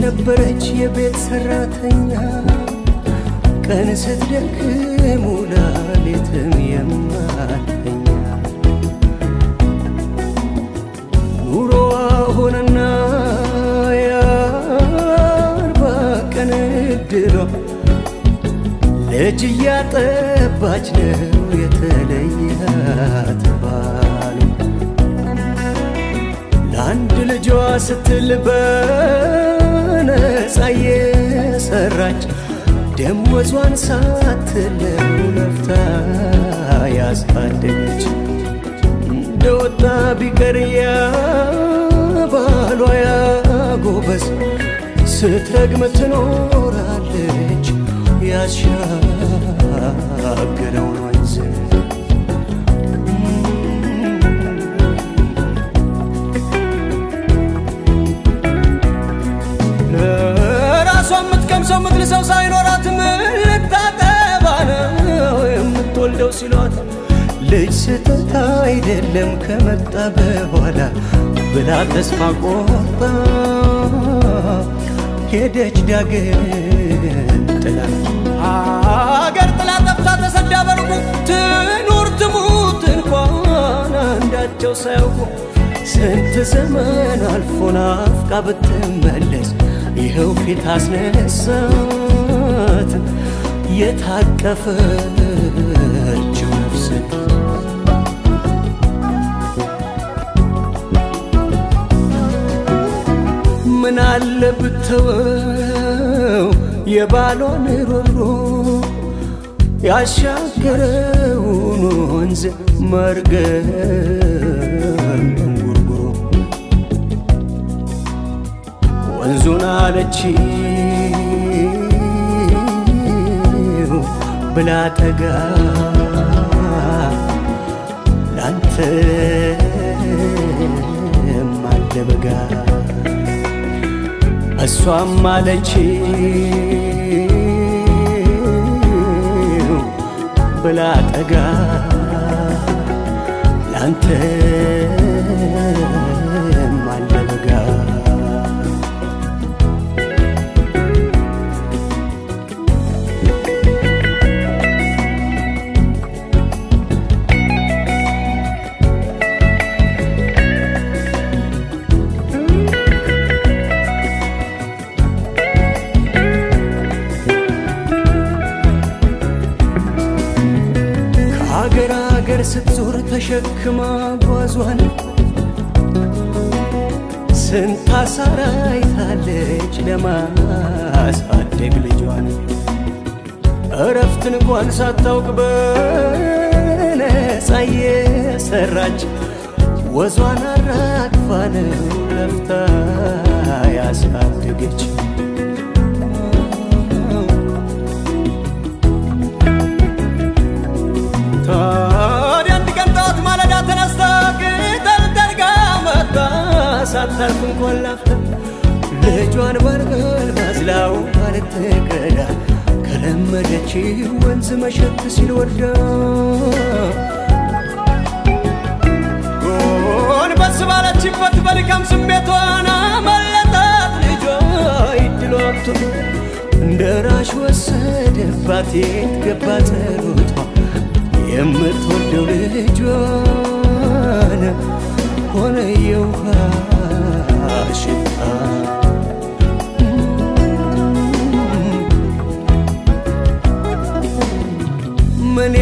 የነበረች የቤት ሰራተኛ ቀን ስትደክም ውላ ሌትም የማተኛ ኑሮዋ ሆነና የአርባ ቀን እድሏ ልጅ እያጠባች ነው የተለያት ባሉ ለአንድ ልጇ ስትል በነፃ የሰራች ደሞዟን ሳትለው ለፍታ ያሳደገች እንደወጣ ቢቀር ያ ባሏ ያጎበዝ ስትረግም ትኖራለች ያሻገረውን ወንዝ ለራሷ የምትቀምሰው የምትልሰው ሳይኖራት ምን ልታጠባ ነው የምትወልደው ሲሏት ልጅ ስህተት አይደለም ከመጣ በኋላ ብላ ተስፋ ቆርጣ ሄደች ዳግም ጥላ ሀገር ጥላ ጠፍታ ተሰዳ በርቁ ትኑር ትሙት እንኳን አንዳቸው ሳያውቁ ስንት ዘመን አልፎ ናፍቃ ብትመለስ ይኸው ፊት አስነሳት የታቀፈችው ነፍስ ምን አለ ብተወው የባሏን ሮሮ ያሻገረውን ወንዝ መርገም እንጉርጉሮ ወንዙን አለች ብላ ጠጋ ላንተ ማለበጋ እሷም አለች ብላ ጠጋ ላንተ ማለበጋ ከአገር አገር ስትዞር ተሸክማ ጓዟን ስንት አሳራ አይታለች ለማሳደግ ልጇን እረፍት እንኳን ሳታውቅ በነፃ የሰራች ወዟን አራግፋ ነው ለፍታ ያሳደገች ታዲያ አንድ ቀን ጠዋት ማለዳ ተነስታ ቅጠል ጠርጋ መጣ ሳታርፍ እንኳን ላፍታ ልጇን በርገል ባዝላው ባልትቀዳ ከለመደች ወንዝ መሸት ሲል ወዳ ጎንበስ ባለችበት በድካም ስሜቷን አመለጣት ልጇ ይድሏቱ እንደ ራሽ ወሰደባት የት ገባ ጸሎቷ የምትወደው ልጇን ሆነ የውሃ ሽታ ምን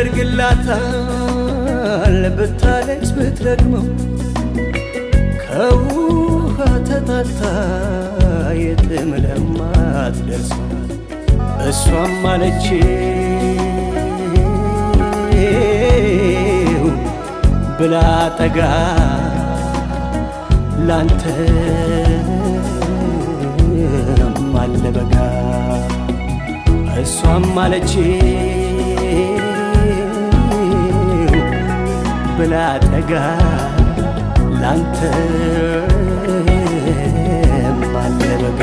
ያደርግላታል ብታለቅስ ብትረግመው ከውሃ ተጣታ የትም ለማትደርሰው እሷም አለች ብላ ጠጋ ላንተ አለበጋ እሷም አለች ብላ ጠጋ ላንተ አለበጋ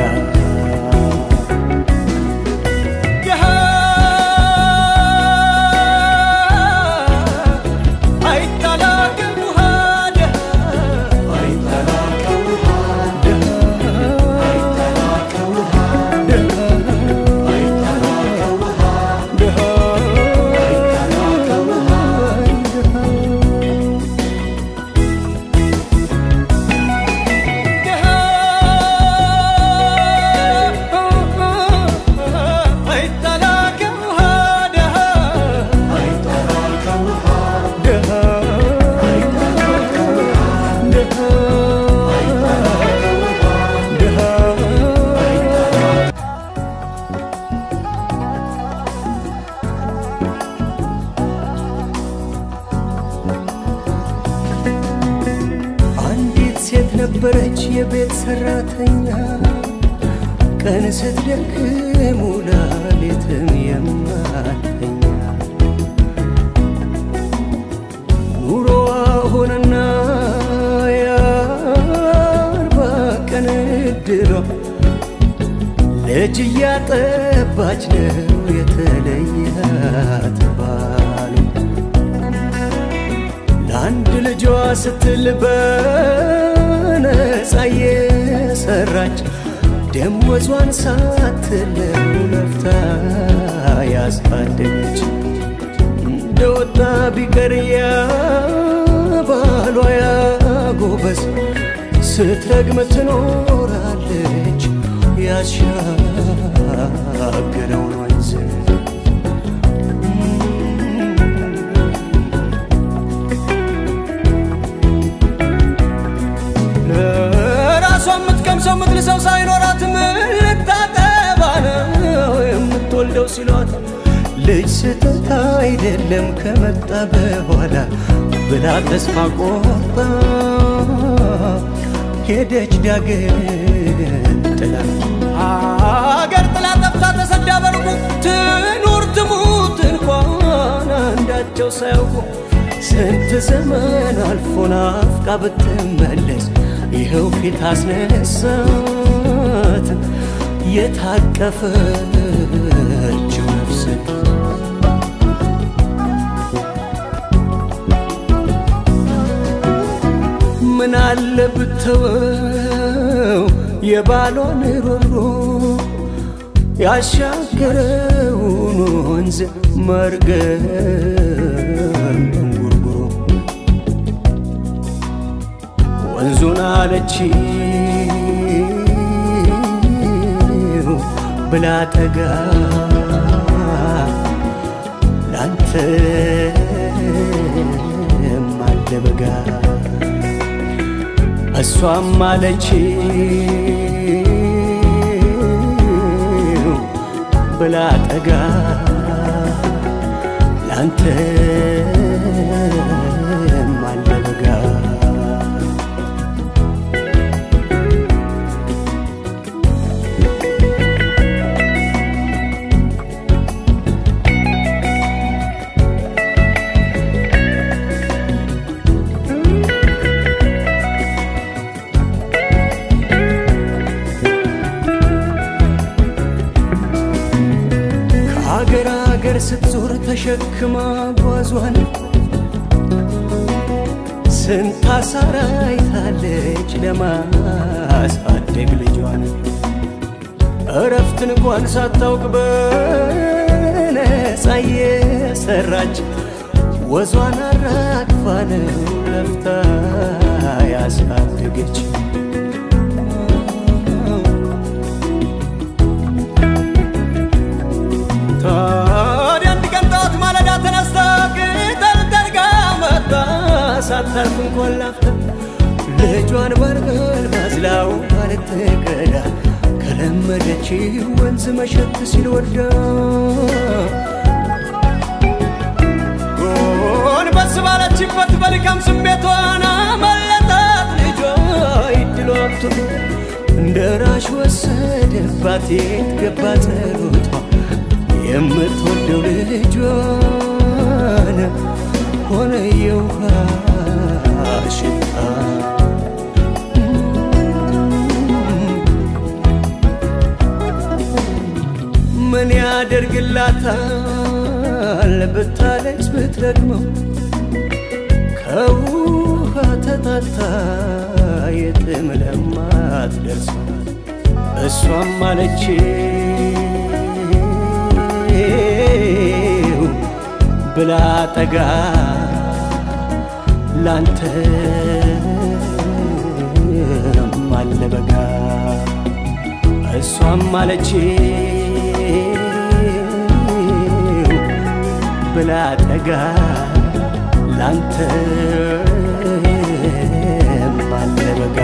አይታላቅም ውሃ የነበረች የቤት ሰራተኛ ቀን ስትደክም ውላ ሌትም የማተኛ ኑሮዋ ሆነና የአርባ ቀን እድሏ ልጅ እያጠባች ነው የተለያት ባሉ ለአንድ ልጇ ስትል በነፃ የሰራች ደሞዟን ሳትለው ለፍታ ያሳደገች እንደወጣ ቢቀር ያ ባሏ ያጎበዝ ስትረግም ትኖራለች ያሻገረውን ወንዝ ለራሷ የምትቀምሰው የምትልሰው ሳይኖራት ምን ልታጠባ ነው የምትወልደው ሲሏት ልጅ ስህተት አይደለም ከመጣ በኋላ ብላ ተስፋ ቆርጣ ሄደች ዳግም ጥላ አገር ጥላ ጠፍታ ተሰዳ በርቁ ትኑር ትሙት እንኳን አንዳቸው ሳያውቁ ስንት ዘመን አልፎ ናፍቃ ብትመለስ ይኸው ፊት አስነሳት የታቀፈችው ነፍስ ምን አለ ብተወው የባሏን ሮሮ ያሻገረውን ወንዝ መርገም እንጉርጉሮ ወንዙን አለች ብላ ጠጋ ላንተ አለ በጋ እሷም አለች ብላ ጠጋ ላንተ አለ በጋ ከአገር አገር ስትዞር ተሸክማ ጓዟን ስንት አሳራ አይታለች ለማሳደግ ልጇን እረፍትን እንኳን ሳታውቅ በነፃ የሰራች ወዟን አራግፋ ነው ለፍታ ያሳደገች ታዲያ አንድ ቀን ጠዋት ማለዳ ተነስታ ቅጠል ጠርጋ መጣ ሳታርፍ እንኳን ላፍታ ልጇን በርገል ባዝላው ባልትቀዳ ከለመደች ወንዝ መሸት ሲል ወዳ ጎንበስ ባለችበት በድካም ስሜቷን አመለጣት ልጇ ይድሎ አብቶ እንደ ራሽ ወሰደባት የት ገባ ጸሎቷ የምትወደው ልጇን ሆነ የውሃ ሽታ ምን ያደርግላታል ብታለቅስ ብትረግመው ከውሃ ተጣታ የትም ለማትደርሰው እሷም አለች ብላ ጠጋ ላንተ አለ በጋ እሷም አለች ብላ ጠጋ ላንተ አለ በጋ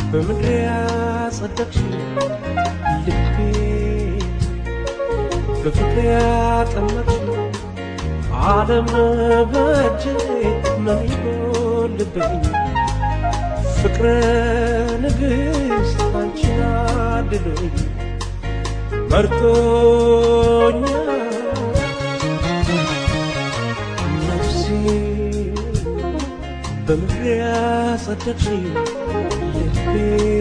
በምድር ያጸደቅሽ ልቤ በፍቅር ያጠመቅሽ ዓለም በእጄ ምን ይጎልብኝ ፍቅረ ንግሥት አንቺን አድሎኝ መርጦኛ ነፍሴ በምድር ያጸደቅሽ ልቤ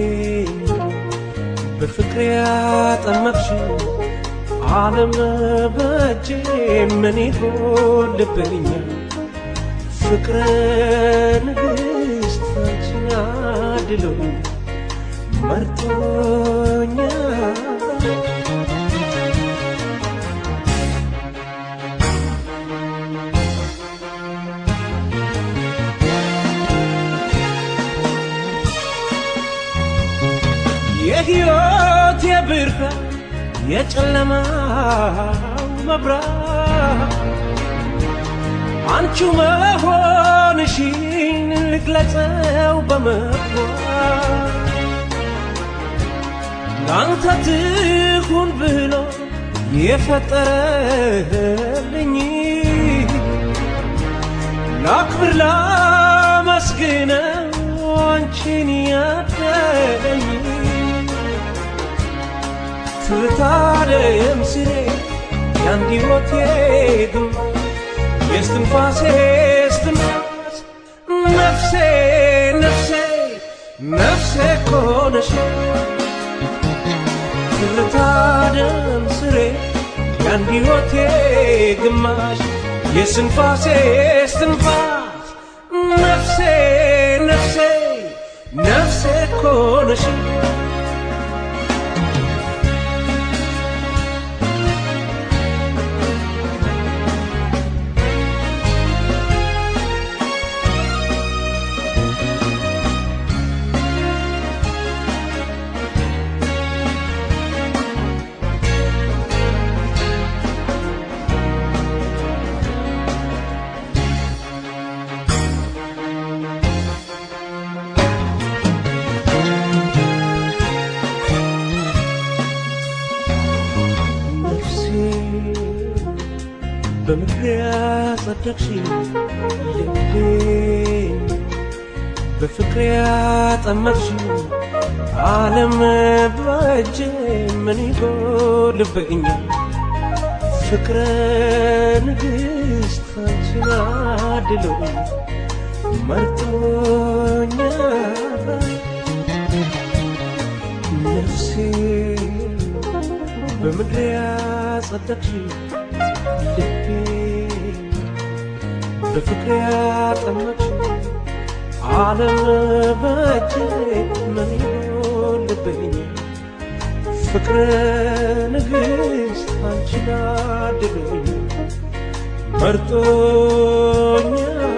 በፍቅር ያጠመቅሽ ዓለም በእጄ ምን ይጎልብኛል ፍቅረ ንግሥት አንቺን አድሎኝ መርጦኛል የሕይወት የብርሃን የጨለማው መብራት አንቺ መሆንሽን ልግለጸው በመግባት ለአንተ ትሁን ብሎ የፈጠረልኝ ላክብር ላመስግነው አንቺን ያደለኝ ትታደም ስሬ የአንድ ሕይወቴ ግንባር የስትንፋሴ ስትንፋስ ነፍሴ ነፍሴ ነፍሴ ኮነሽ ትርታደም ስሬ የአንድ ሕይወቴ ግማሽ የስንፋሴ ስትንፋስ ነፍሴ ነፍሴ ነፍሴ ኮነሽ ነፍሴ በምድር ያጸደቅሽ ልቤ በፍቅር ያጠመቅሽ ዓለም በእጄ ምን ይጎልብኛል ፍቅረ ንግሥት አንቺን አድሎኝ መርጦኛል ነፍሴ በምድር ያጸደቅሽ ልቤ በፍቅር ያጠመቅሽ ዓለም በእጄ ምን ይጎልብኝ ፍቅረ ንግሥት አንቺን አድሎኝ መርጦኛል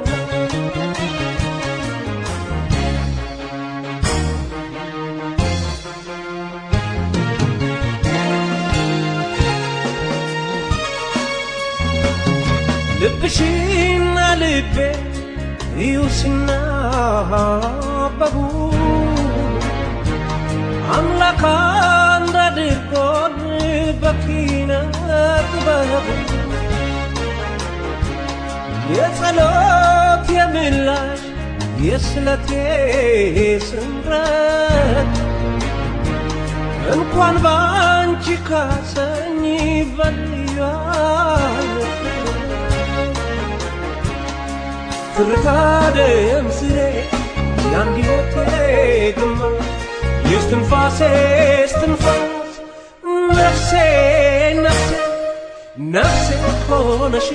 ልብሽና ልቤ እዩ ሲናበቡ አምላክ አንድ አድርጎን በኪነ ጥበቡ የጸሎት የምላሽ የስለቴ ስምረት እንኳን ባንቺ ካሰኝ በልዩነት ትርታደም ስሬ የአንድ ሕይወቴ ግንባር የስትንፋሴ ስትንፋስ ነፍሴ ነፍሴ ነፍሴ ሆነሽ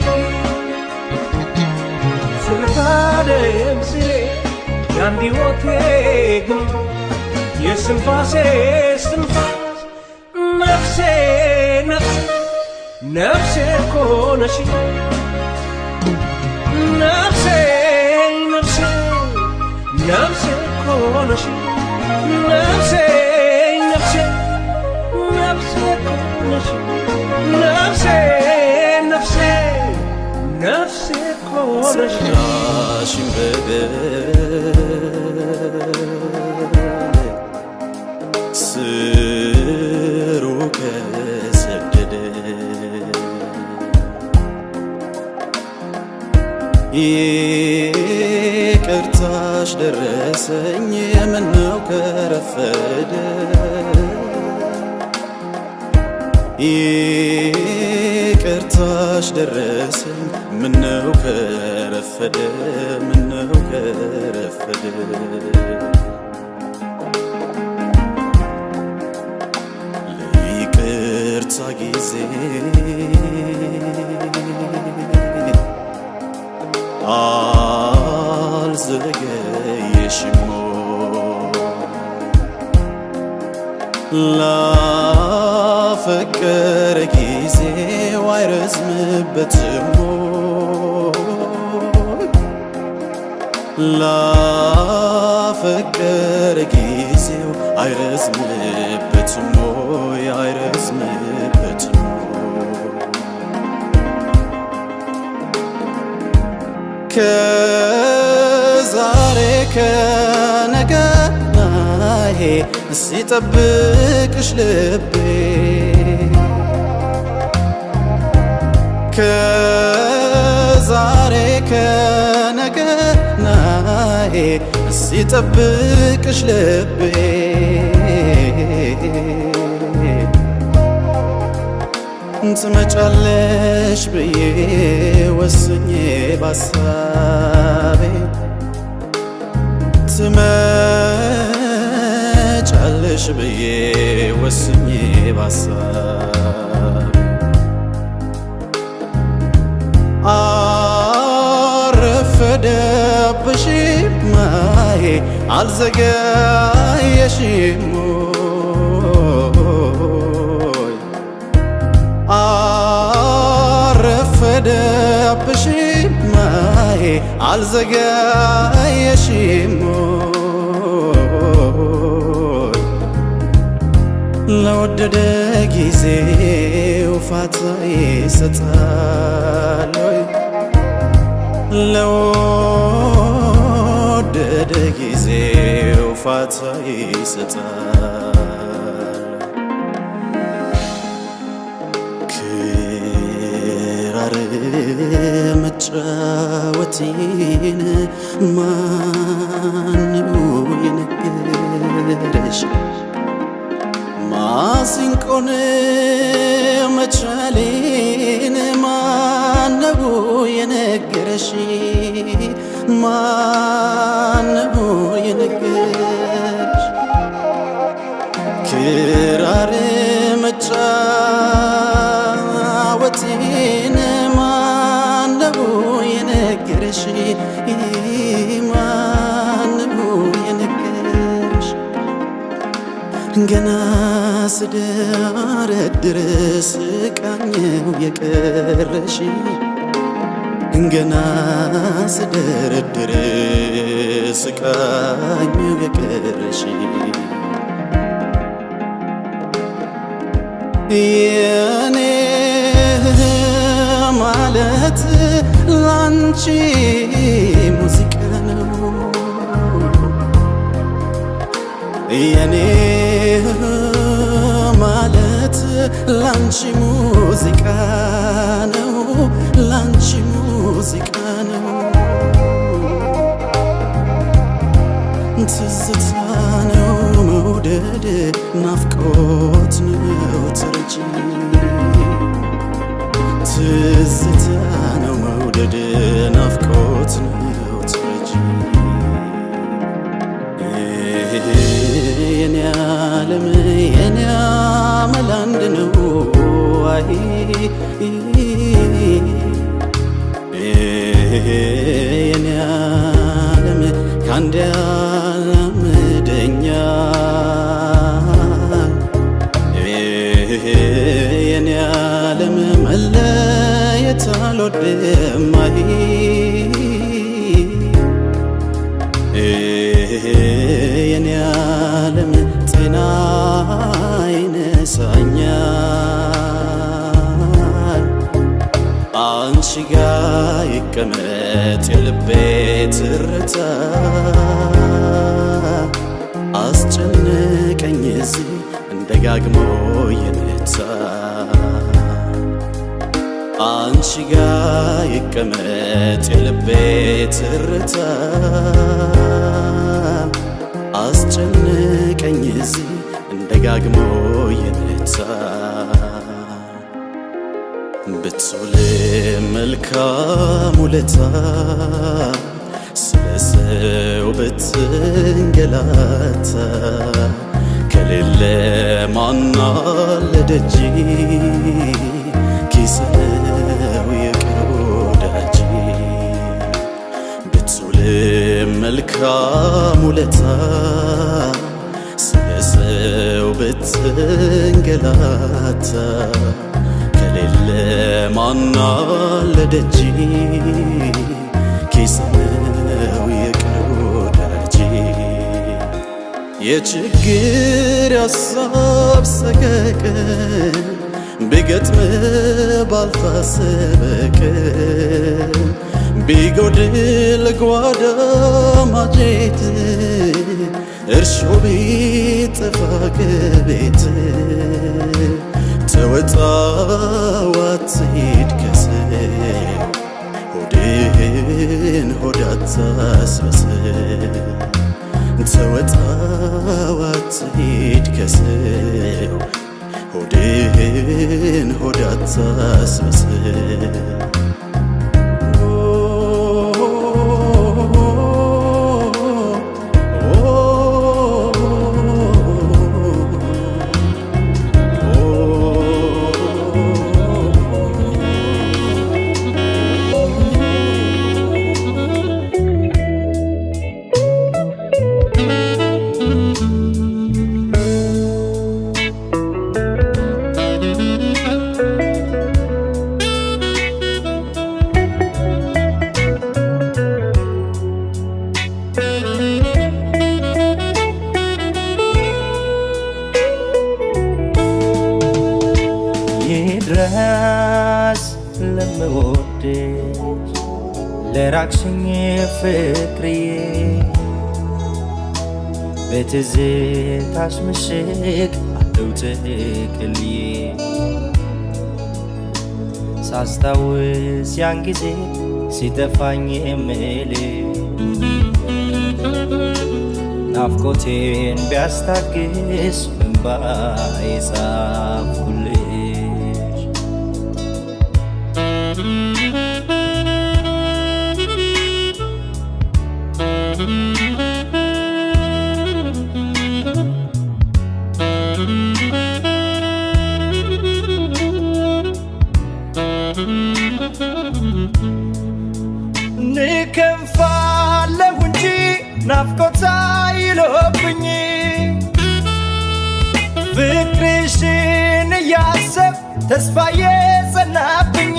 ትርታደም ስሬ የአንድ ሕይወቴ ግንባር የስትንፋሴ ስትንፋስ ነፍሴ ነፍሴ ነፍሴ ሆነሽ ነፍሴ ነፍሴ ነፍሴ ኮነሽ ነፍሴ ነፍሴ ነፍሴ ኮነሽ ነፍሴ ነፍሴ ነፍሴ ኮነሽ ጸናሽን በገር ስሩ ከሰደደ ይቅርታሽ ደረሰኝ የምነው ከረፈደ ይቅርታሽ ደረሰኝ ምነው ከረፈደ ምነው ከረፈደ ለይቅርታ ጊዜ አልዘገየሽሞ ላፈቀረ ጊዜው አይረዝምበትም ላፈቀረ ጊዜው አይረዝምበትም ወይ አይረዝምበትም ከዛሬ ከነገ ናሄ ሲጠብቅሽ ልቤ ከዛሬ ከነገ ናሄ ሲጠብቅሽ ልቤ ትመጫለሽ ብዬ ወስኜ ባሳቤ ትመጫለሽ ብዬ ወስኜ ባሳቤ አረፈደብሽም ማዬ አልዘገየሽም ወይ አረፈደብሽም ማዬ አልዘገየሽም ወይ ለወደደ ጊዜው ፋታ ይሰጣል ወይ ለወደደ ጊዜው ፋታ ይሰጣል ክራር መጫወቴን ማነው የነገረሽ ማሲንቆን መቻሌን ማነው የነገረሽ ማነው የነገረሽ ክራር መጫወቴን ማነው የነገረሽ ማነው የነገረሽ ገና ስደረድር ስቃኘው የቀረሽ ገና ስደረድር ስቃኘው የቀረሽ የኔ ማለት ላንቺ ሙዚቃ ነው የኔ ማለት ላንቺ ሙዚቃ ነው ላንቺ ሙዚቃ ነው ትዝታ ነው መውደድ ናፍቆት ነው ትርጂ ትዝታ ነው መውደድ ናፍቆት ነው ትርጂ የኔ ዓለም የኔ አመል አንድ ነው አይ የኔ ዓለም ከአንድ ያላምደኛል የኔ ዓለም መለየት አልወድም አይ የኔ ዓለም ጤና ይነሳኛል አንቺ ጋ ይቀመጥ የልቤ ትርታ አስጨነቀኝ እዚህ ደጋግሞ የመታ አንቺ ጋ ይቀመጥ የልቤ ትርታ አስጨነቀኝ እዚህ እንደጋግሞ የመታ ብትውል መልካም ውለታ ስለ ሰው ብትንገላታ ከሌለ ማናለ ደጅ ኪስ ነው የቅርብ ወዳጅ ብትውል መልካም ውለታ ስለ ሰው ብትንገላታ ከሌለ ማናለ ደጅ ኪስ ነው የቅርብ ወዳጅ የችግር ያሳብ ሰቀቀን ቢገጥም ባልታሰበ ቀን ቢጎድል ጓዳ ማጀት እርሾ ቢጠፋ ከቤት ተወጣው አትሂድ ከሰው ሆድህን ሆድ አታስመስል ተወጣው አትሂድ ከሰው ሆድህን ሆድ አታስመስል ይድረስ ለምወድሽ ለራቅሽኝ ፍቅርዬ በትዝታሽ ምሽግ አለው ተክልዬ ሳስታውስ ያን ጊዜ ሲጠፋኝ የምልሽ ናፍቆቴን ቢያስታግስ እንባ የጻፍኩልሽ ንከንፋለሁ እንጂ ናፍቆታ ይሎብኝ ፍቅርሽን እያሰብ ተስፋ የጸናብኝ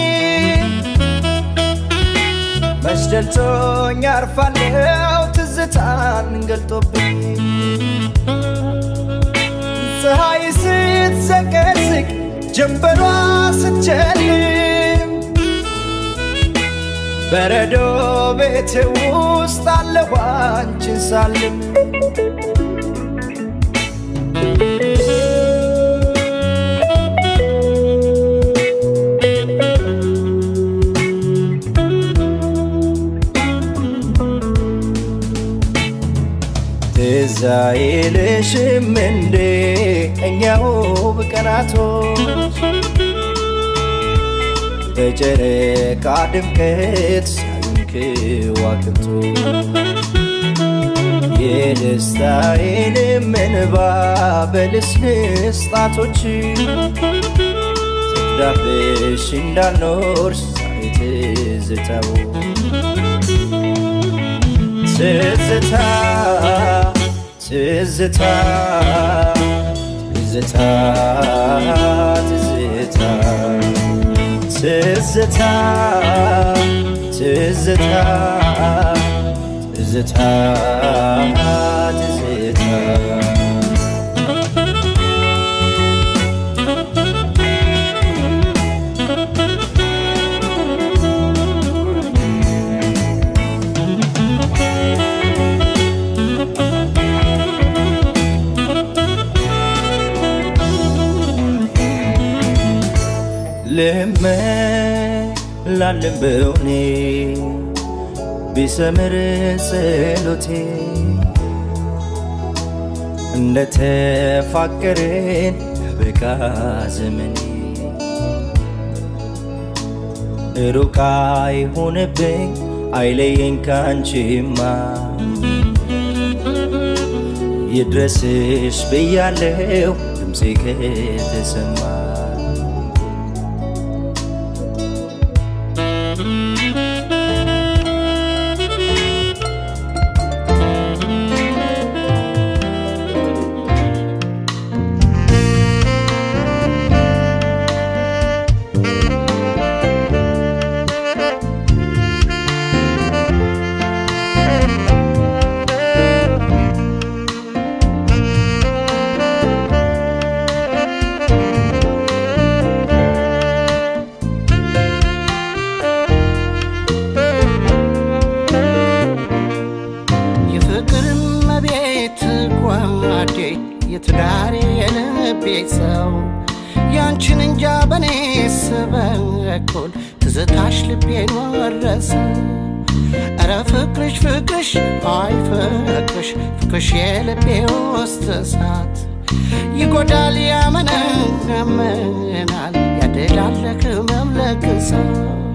መስደልቶኝ አርፋለሁ ትዝታን ገልጦብኝ ፀሐይ ስትዘቀዝቅ ጀንበሯ ስትጨልም በረዶ ቤት ውስጥ አለሁ አንቺን ሳልም ትዝ አይልሽም እንዴ እኛው በቀናቶች በጨረቃ ድምቀት ሲያዩን ከዋክብቱ የደስታዬንም እንባ በልስልስ ጣቶች ትዳብሽ እንዳልኖር ዛሬ ትዝታው ትዝታ ትዝታ ትዝታ ትዝታ ትዝታ ትዝታ ትዝታ ትዝታ ልመላልን በውኔ ቢሰምር ጸሎቴ እንደ ተፋቀርን በቃ ዘመኔ ሩቅ አይሆንብኝ አይለየኝ ካንቺማ ይድረስሽ ብያለው ድምፄ ከተሰማ የፍቅር መቤት ጓዴ የትዳሬ የልቤ ሰው ያንቺን እንጃ በኔ ስበኩል ትዝታሽ ልቤን ወረሰ እረ ፍቅርሽ ፍቅርሽ አይ ፍቅርሽ ፍቅርሽ የልቤ ውስጥ እሳት ይጎዳል ያመነምናል ያደላለክ መምለክ ሰው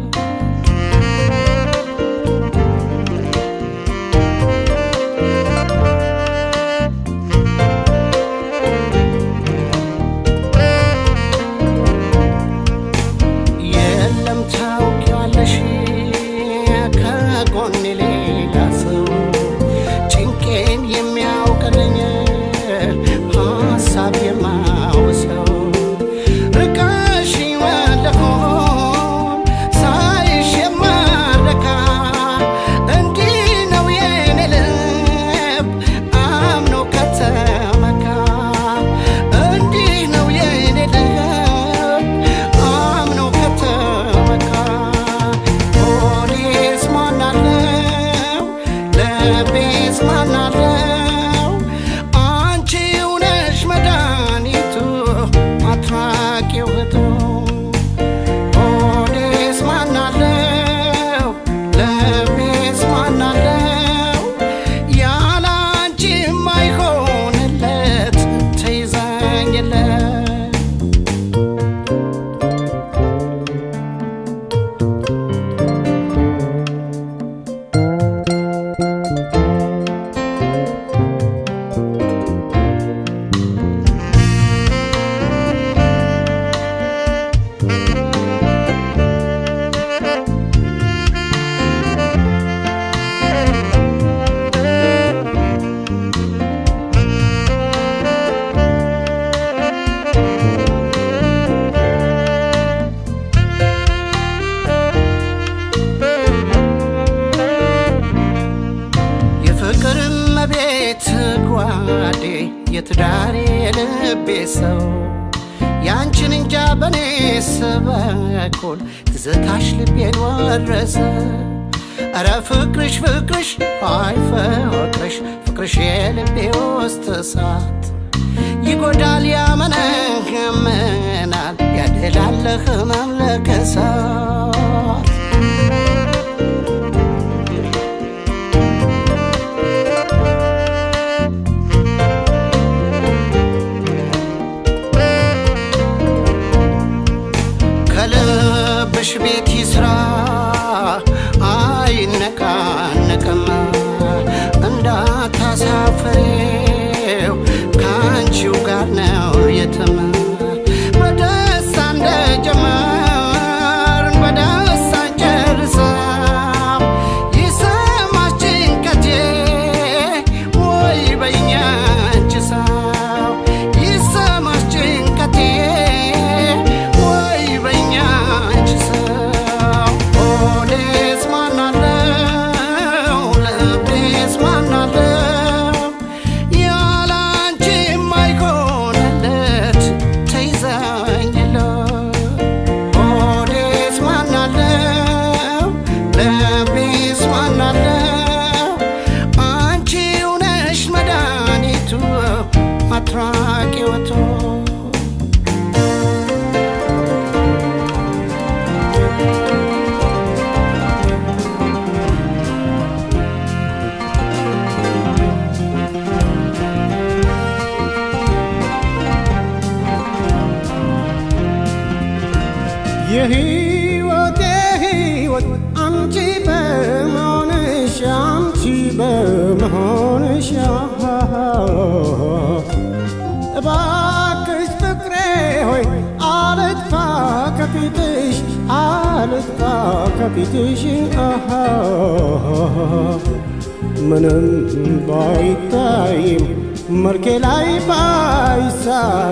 የለም ታውቂዋለሽ ከጎኔ ሌላ ሰው ጭንቄን የሚያውቅልኝ ሀሳብ የማውሰው ርቀሽ ወለሆን ሳይሽ የማረካ እንዲህ ነው የኔ ልብ አምኖ ከተመካ እንዲህ ነው የኔ ልብ አምኖ ከተመካ ሆዴስ ማናለው ልቤስ ማናለው አንቺው ነሽ መድኃኒቱ አትራቂው እህቱ ሆዴስ ማናለው ልቤስ ማናለው ያለ አንቺ የማይሆንለት ተይዘኝለት የፍቅር መቤት ጓዴ የትዳሬ የልቤ ሰው ያንቺን እንጃ በኔ ስበኩል ትዝታሽ ልቤን ወረሰ እረ ፍቅርሽ ፍቅርሽ አይ ፍቅርሽ ፍቅርሽ የልቤ ውስጥ እሳት ይጎዳል ያመነህምናል ያደላለህ መምለከሳት ከልብሽ ቤት ይስራ አይነቃነቅም እንዳታሳፍሬው ከአንቺው ጋር ነው የትም በደስታ እንደጀመርን በደስታ መሆንሽ እባክሽ ፍቅሬ ሆይ አልጥፋ ከፊትሽ አልጥፋ ከፊትሽ ምንም ባይታይም መልኬ ላይ ባይሳል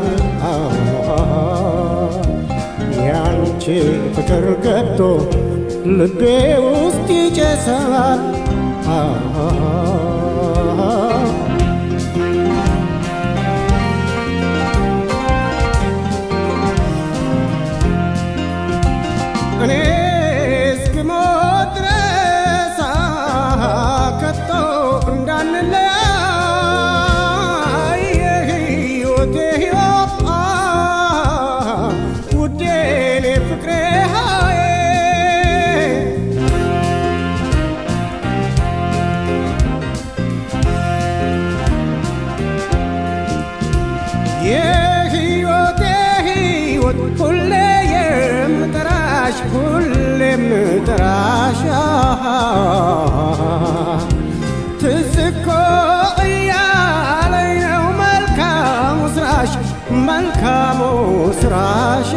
ያንቺ ፍቅር ገብቶ ልቤ ውስጥ ይጨሳል እኔ እስክሞት ድረስ ከቶ እንዳንለያይ የሕይወቴ ሕይወት ውዴ እኔ ፍቅሬ ሃዬ የሕይወቴ ሕይወት ሁሌ የምጠራሽ ሁሌ የምጠራሽ ትዝ እኮ እያለኝ ነው መልካሙ ስራሽ መልካሙ ስራሽ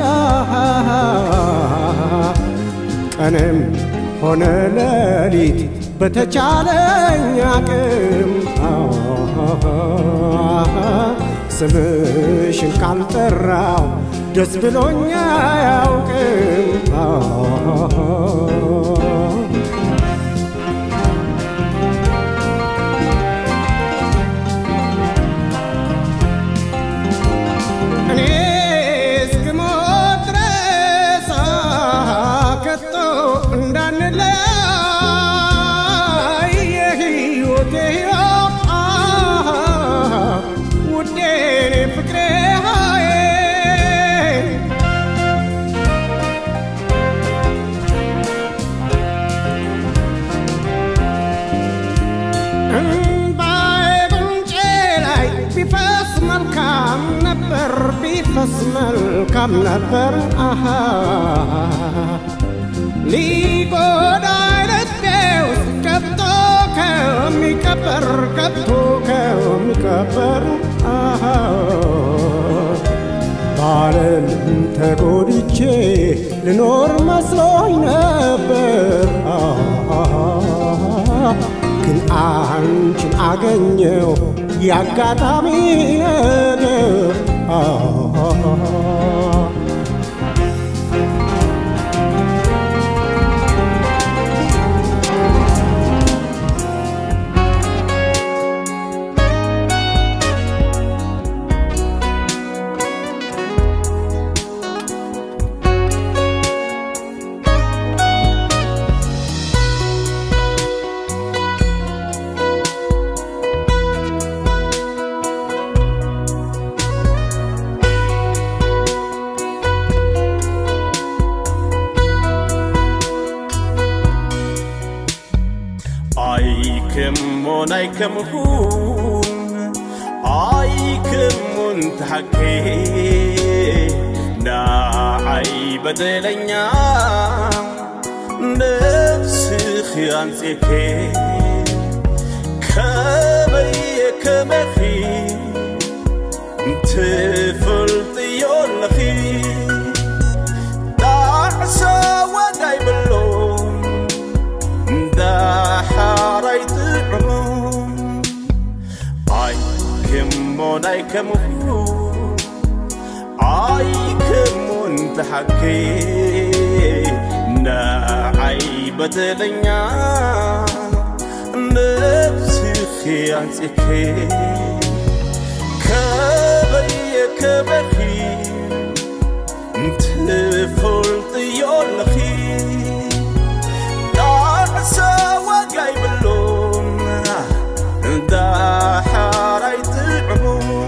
ቀንም ሆነ ሌሊት በተቻለኝ አቅም ስምሽን ካልጠራው ደስ ብሎኛ አያውቅም። እኔ እስክሞት ድረስ ከቶ እንዳንለያይ የሕይወቴ ሕይወት ውዴ እኔ ፍቅሬ ሃዬ እምባዬ ጉንጬ ላይ ቢፈስ መልካም ነበር ቢፈስ መልካም ነበር አሃ ሊጎዳኝ ልቤ ውስጥ ገብቶ ከሚቀበር ገብቶ ከሚቀበር አሃ ባለም ተጎድቼ ልኖር መስሎኝ ነበር ግን አንቺን አገኘው ያጋጣሚ ነገር ኣይክሙን ኣይከምኹን ኣይክሙን ተሓኬ ንዓይ በደለኛ ነፍስኺ ኣንጺኬ ከመየ ከመኺ ትፈልጥዮ ኣለኺ ጣዕሰ ወዳይ ብሎም እንዳሓራይ ጥዕሙ ኣይክሞን ኣይከምኹ ኣይክሙን ተሓኬ ንዓይ በደለኛ ነፍስኺ ኣንጺኬ ከበየ ከበኺ ትፈልጥዮ ኣለኺ ጣዕሰ ወጋይ ብሎም እንዳሓራይ ጥዕሙ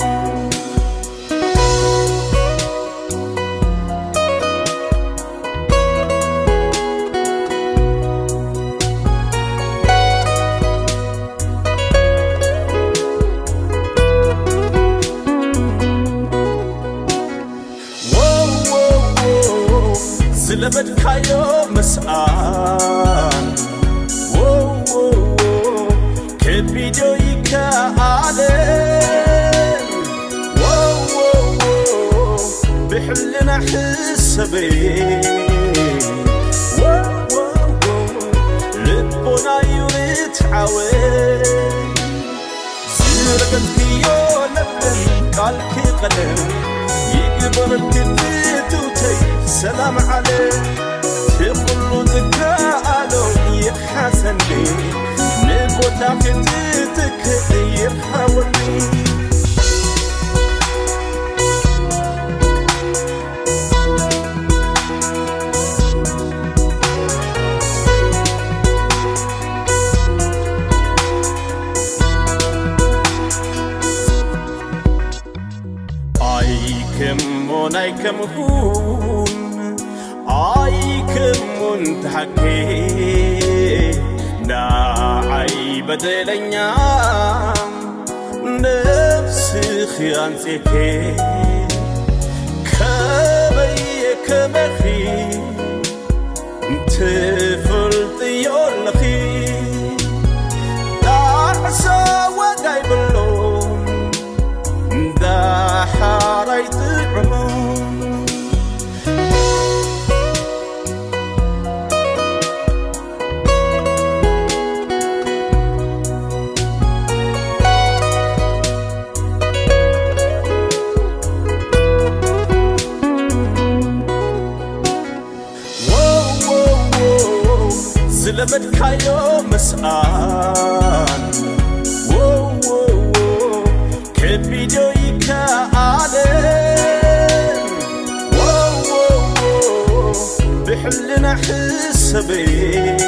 ስለበድካዮ መስኣን ከቢድ ከቪዲዮ ይከኣለን ወወዎ ብሕልና ሕሰበን ወወዎ ልቦናዩ ርትዓወን ዝረገትክዮ ለብለን ቃልክ ቀለም ይግበረልክ ብትውተይ ሰላም ዓለ ትኩሉ ዝከኣሎ ይሓሰኒ ንቦታ ክትትክእ ይርሃወኒ ኣይከሞን ኣይከምኹን ኣይከሞን ተሓኬ ንዓይ በደለኛ ነፍስኺ ኣንጼኬ ከበየ ከመኺ ትፈልጥዮ ኣለኺ ዳዕሰ ወጋይ ብሎም እንዳሓራይ ጥዕሞም ወወዎ ዝለመድካዮ ምስኣን ወወዎ ከቪድዮ ይከኣለን ወወዎ ብሕልና ሕሰበን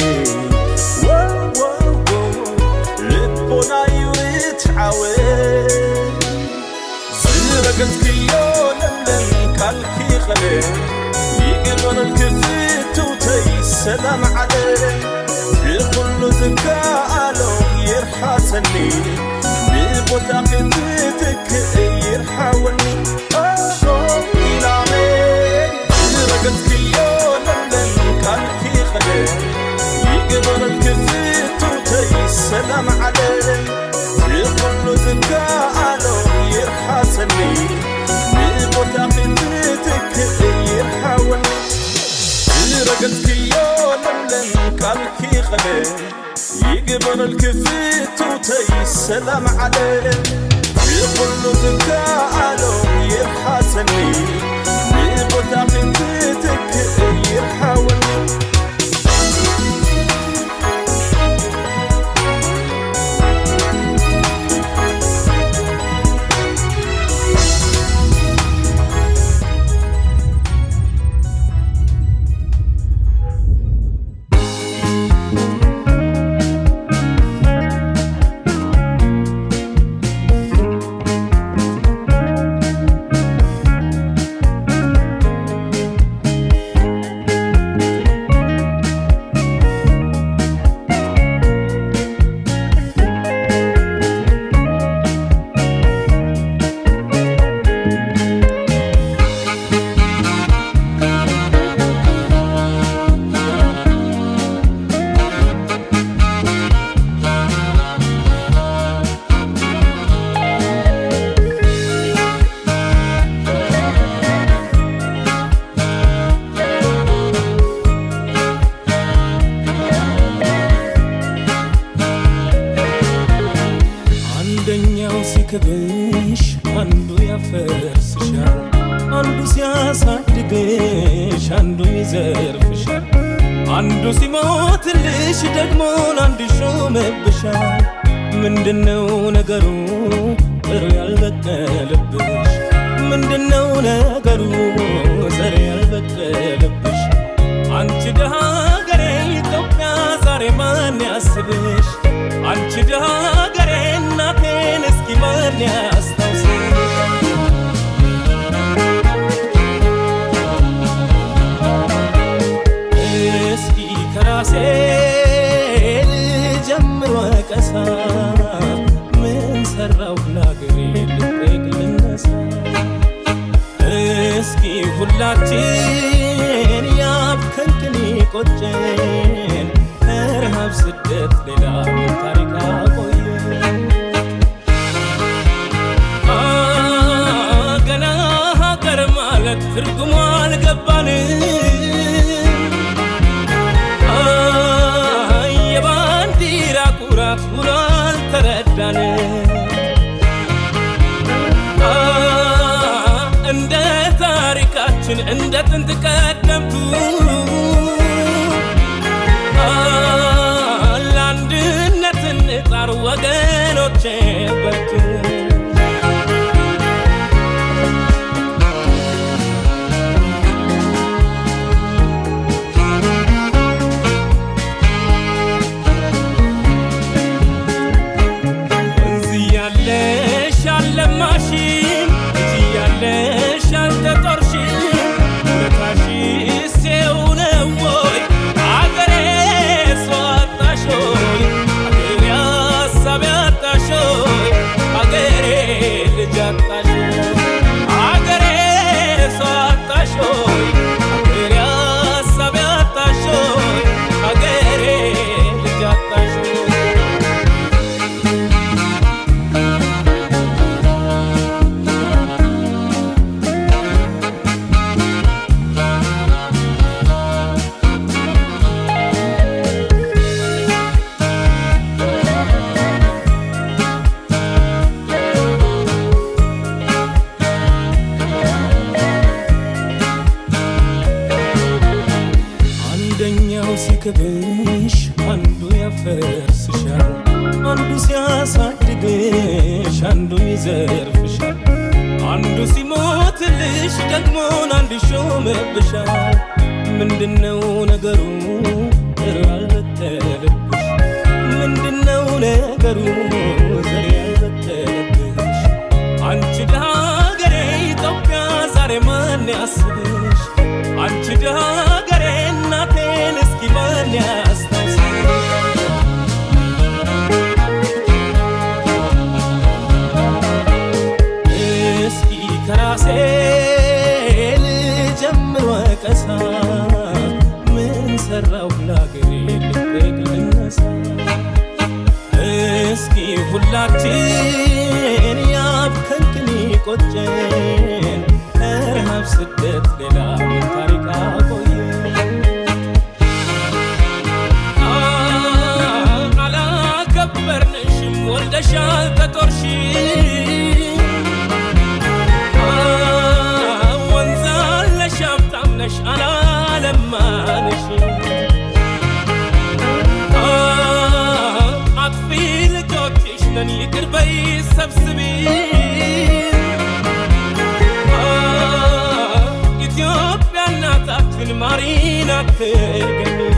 ወወዎ ልቦናዩ ርትዓወን ዝረገጽክዮ ለምለም ቃልኪ ቐለ ይግበረልክ ፍትውተይ ሰላም ዓለ ብኩሉ ዝከኣሎ ይርሓሰኒ ብቦታ ክትትክእ ይርሓወኒ ኣሶ ኢላሜ ዝረገጽክዮ ለምለም ቃልኪ ቐለ ይግበረልክ ፍትውተይ ሰላም ዓለ ብኩሉ ዝከኣሎ ይርሓሰኒ ብቦታ ክትትክእ ይርሓወኒ ዝረገጽክዮ ለምለም ቃልኪ ቐለ ይግበረልክ ፍትውተይ ሰላም ዓለ ብኩሉ ዝከኣሎ ይርሓሰኒ ብቦታ ክትትክእ ይርሓወኒ አንደኛው ሲክብሽ አንዱ ያፈርስሻል፣ አንዱ ሲያሳድግሽ አንዱ ይዘርፍሻል፣ አንዱ ሲሞትልሽ ደግሞ አንዱ ይሾምብሻል። ምንድነው ነገሩ ጥሩ ያልበቀለብሽ? ምንድነው ነገሩ ዘር ያልበቀለብሽ? አንቺ ደሃ ሀገሬ ኢትዮጵያ ዛሬ ማን ያስብሽ? አንቺ ደሃ ሀገሬ እናቴን እስኪ ማን ያስታውስሽ? እስኪ ከራሴ ልጀምር ወቀሳ ምን ሰራው ለአገሬ ልጠይቅ ልነሳ እስኪ ሁላችን ያብከንክን ቆጨን ከረሃብ ስደት ሌላ ምን ታሪክ አቆየን ነበርኩ ወንዝ እያለሽ አልለማሽም ልጅ እያለሽ አልተጦርሽም ውለታሽስ ይኸው ነው ወይ አገሬ ሰው አጣሽ ሆይ አገሬ ሀሳብ ያጣሽ ሆይ አገሬ ልጅ አጣሽ ሆይ አገሬ ሰው አጣሽ ሆይ አገሬ ሀሳብ ያጣሽ ሆይ አገሬ ልጅ አጣሽ ሆይ አንደኛው ሲክብሽ አንዱ ያፈርስሻል፣ አንዱ ሲያሳድግሽ አንዱ ይዘርፍሻል፣ አንዱ ሲሞትልሽ ደግሞን አንድ ይሾምብሻል። ምንድነው ነገሩ ዘር ያልበተለብሽ? ምንድነው ነገሩ ዘር ያልበተለብሽ? አንቺ ደሃ ሀገሬ ኢትዮጵያ ዛሬ ማን ያስብሽ? አንቺ ደሃ ሀገሬ እናቴን እስኪ ማን ያስታውስሽ? እስኪ ከራሴ ልጀምር ወቀሳ ምን ሰራው ለአገሬ ልቤግ ልነሳ እስኪ ሁላችን ያብከንክን ቆጨን ረሃብ ስደት ሌላ ምን ታሪክ አቆየን አላከበርንሽም ወልደሻል ተጦርሽ ወንዝ አለሽ ሀብታም ነሽ አላለማንሽ አጥፊ ልጆችሽ ነን ይቅር በይ ሰብስቢ ኢትዮጵያ እናታችን ማሪን አትርገሚ